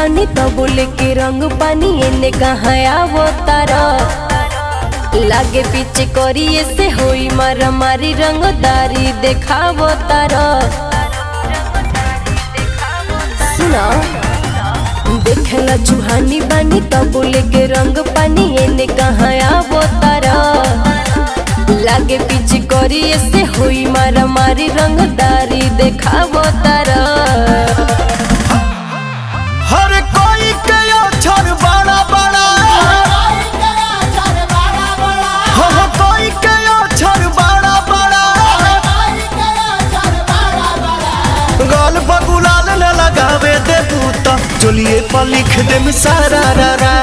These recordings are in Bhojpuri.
बानी तो बोले के रंग पानी एने कहाँ आवो तारा लागे पीछे करिए से होई मारा मारी रंगदारी देखावो तारा सुना देखला चुहानी बानी तो बोले के रंग पानी एने कहाँ आवो तारा लागे पीछे करिए से होई मारा मारी रंगदारी देखावो तारा हर कोई के अक्षर बड़ा बड़ा हो हो कोई के अक्षर बड़ा बड़ा गाल बगुलाल न लगावे दे बूता चलिए पर लिख दे सारा रा रा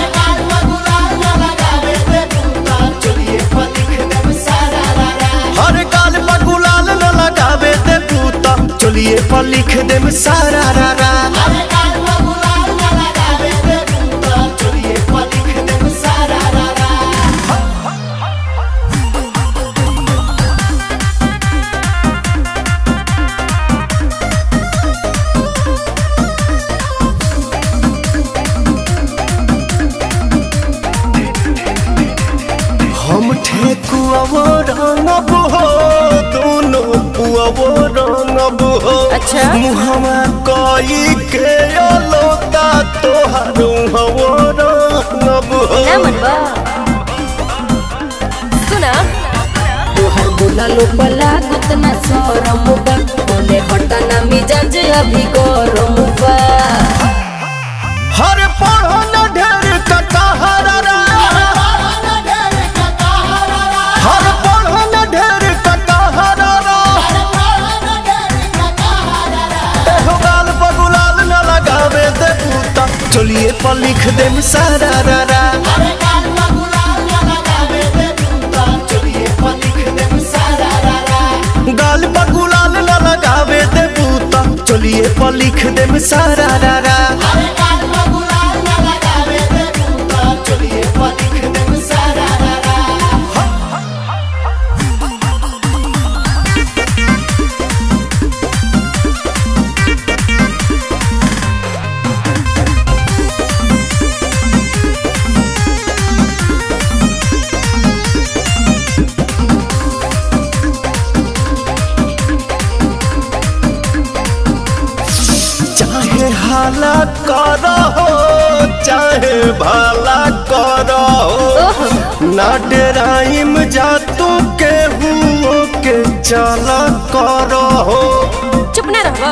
हर गाल बगुलाल न लगावे दे बूता चलिए पर लिख दे सारा रा रा हम ठेकुआवो रंगब हो दोनों पुआवो रंगब हो अच्छा। मुहमा कई के अलोता तोहार हवो रंगब हो ना मनवा सुना तोहर बोला लो पला गुतना सरम बा बोले हटना मिजाज अभी गरम बा हर पढ़ो न ढेर कटहरा रा हर पढ़ो न ढेर कटहरा रा एहो गाल बगुलाल न लगावे दे बूता चलिए पर लिख दे सारा रा रा गाल बगुलाल न लगावे दे बूता चलिए पर लिख दे सारा रा रा चाहे हाला करो चाहे भला करो ना डराइम जा तू के हुओ के चला करो चुप ना रहवा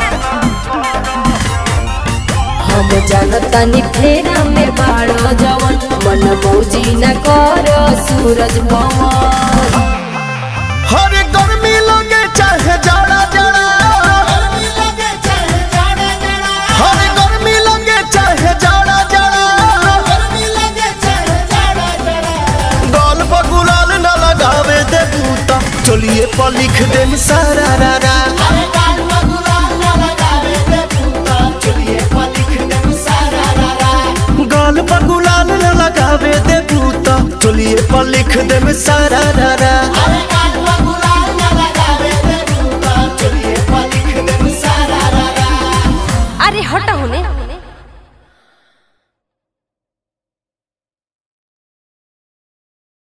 हम जानतानी फेरा में बाड़ो जवन मन मौजी न करो सूरज पवन हर गर्मी लगे चाहे जाड़ा जाड़ा हर गर्मी लगे चाहे जाड़ा जाड़ा गाल बगुलाल न लगावे दे बूता चलिए पर लिख दे सारा